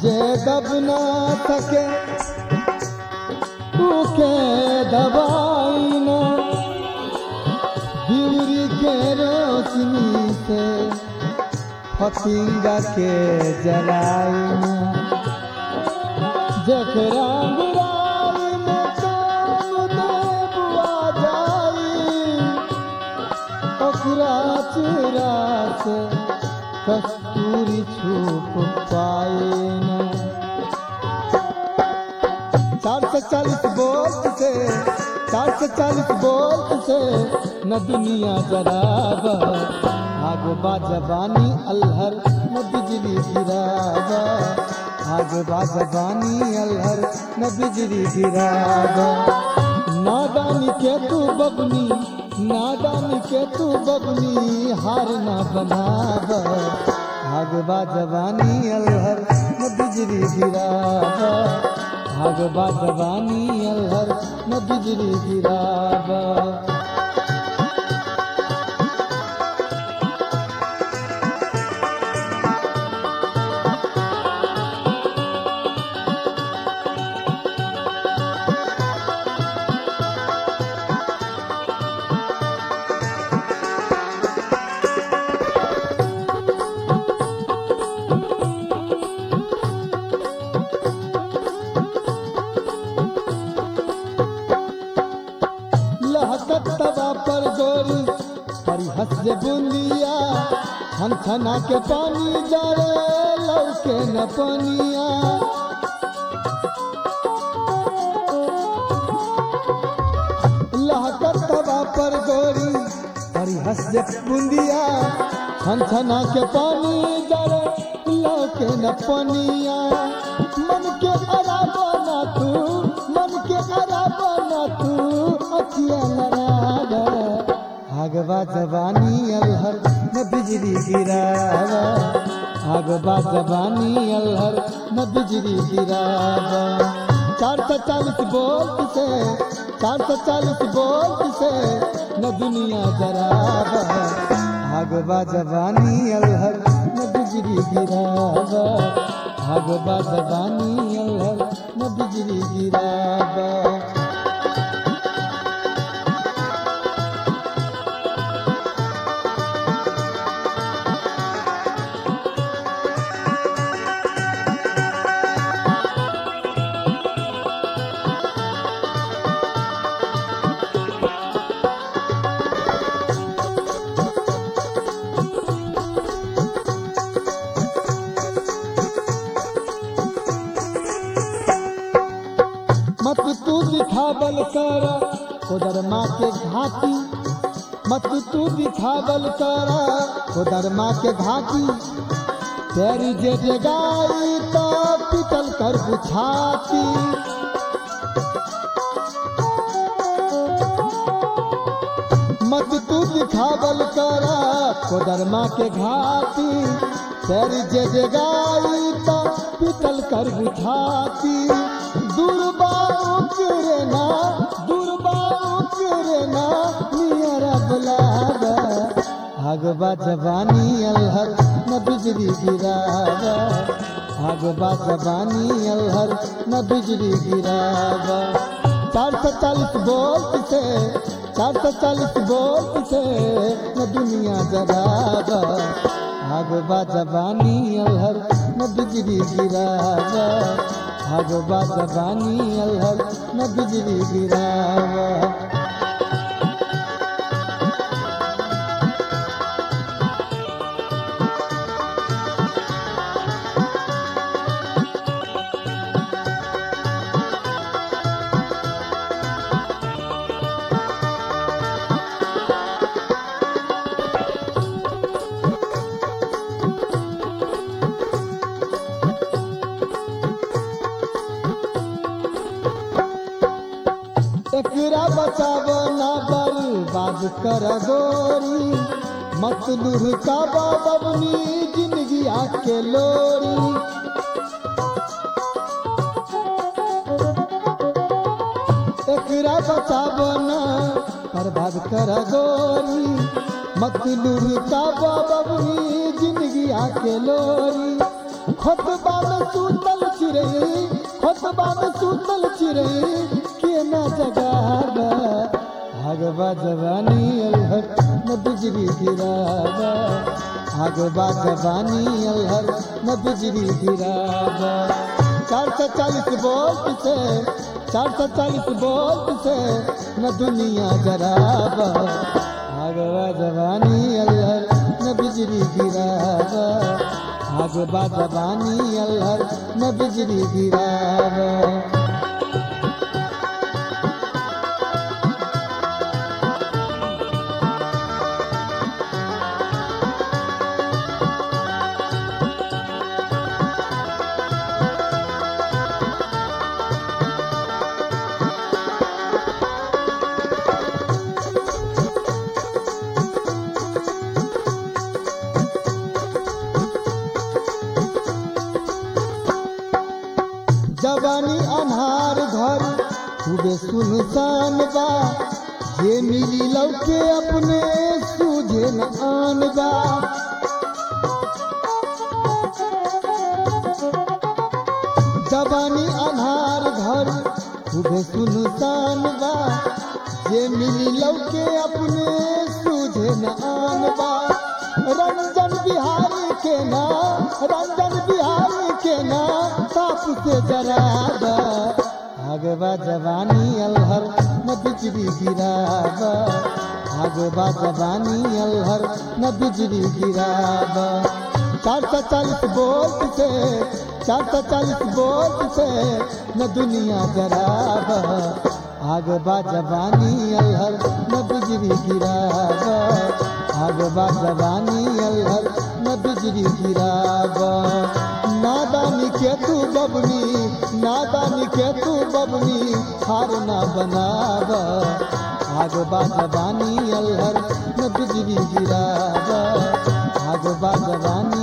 जे दब ना सके उके दबाई ना बिउरी के रोशनी से फतिंगा के जलाई ना जकरा बुराई में काम देबुआ जाई ओकरा चेहरा से कस्तूरी छुप पाए ना चार सौ चालीस बोल्ट से चार सौ चालीस बोल्ट से न दुनिया जराबा आग बाजबानी अल्हर न बिजली गिराबा आग बाजबानी अल्हर न बिजली गिराबा नादानी के तू बबनी नादानी के तू बबनी हार ना बनाबा आग बाजबानी अल्हर न बिजली गिराबा आग बाजबानी अल्हर न बिजली गिराबा लहकत तबा पर गोरी परिहस जे बुंदिया छन छना के पानी जरे लौके न पनिया लहकत तबा पर गोरी परिहस जे बुंदिया छन छना के पानी जरे लौके न पनिया मन के अराबा ना तू मन के अराबा ना तू अखिया लराबा आगवा जवानी अलहर न बिजली गिरावा आगवा जवानी अलहर न बिजली गिरावा चार सौ चालीस बोल्ट से चार सौ चालीस बोल्ट से न दुनिया जराबा आगवा जवानी अलहर न बिजली गिरावा आगवा जवानी अलहर न बिजली गिरावा मत तू दिखावल कर उधर माँ के घाटी मत तू दिखावल कर उधर माँ के घाटी तेरी जे जगाई तो पिटल कर बुझाती मत तू दिखावल कर उधर माँ के घाटी तेरी जे जगाई तो पिटल कर बुझाती दुर्बाओ करे ना दुर्बाओ करे ना नियरा बुलावा आगवा जवानी अलहर न बिजली गिरावा आगवा जवानी अलहर न बिजली गिरावा चार सौ चालीस बोल्ट से चार सौ चालीस बोल्ट से न दुनिया जरावा आगवा जवानी अलहर न बिजली गिरावा आगवा जवानी अलहर न बिजली गिरावा एकरा बचाव ना बर्बाद कर गोरी मत लुढ़का बबनी जिंदगी आके लोरी एकरा बचाव ना बर्बाद कर गोरी मत लुढ़का बबनी जिंदगी आके लोरी खोतबा में सूतल चिरई खोतबा में सूतल चिरई के न जगावा आगवा जवानी अलहर न बिजली गिरावा आगवा जवानी अलहर न बिजली गिरावा चार सौ चालीस वोल्ट से चार सौ चालीस वोल्ट से न दुनिया जरावा आगवा जवानी अलहर न बिजली गिरावा आगवा जवानी अलहर न बिजली गिरावा जवानी अनहार घर खूबे सुनसान बा जे मिली लौके अपने सूझे न आन बा जवानी अनहार घर खूबे सुनसान बा जे मिली लौके अपने सूझे न आन बा रंजन बिहारी के ना रंजन बिहारी के ना ताप से जराबा आगवा जवानी अलहर न बिजली गिराबा आगवा जवानी अलहर न बिजली गिराबा चार सौ चालीस वोल्ट से चार सौ चालीस वोल्ट से न दुनिया जराबा आगवा जवानी अलहर न बिजली गिराबा आगवा जवानी अलहर न बिजली गिराबा नादानी के तू बबनी नादानी के तू बबनी हार ना बनाबा आगवा जवानी अलहर न बिजली गिराबा आगवा जवानी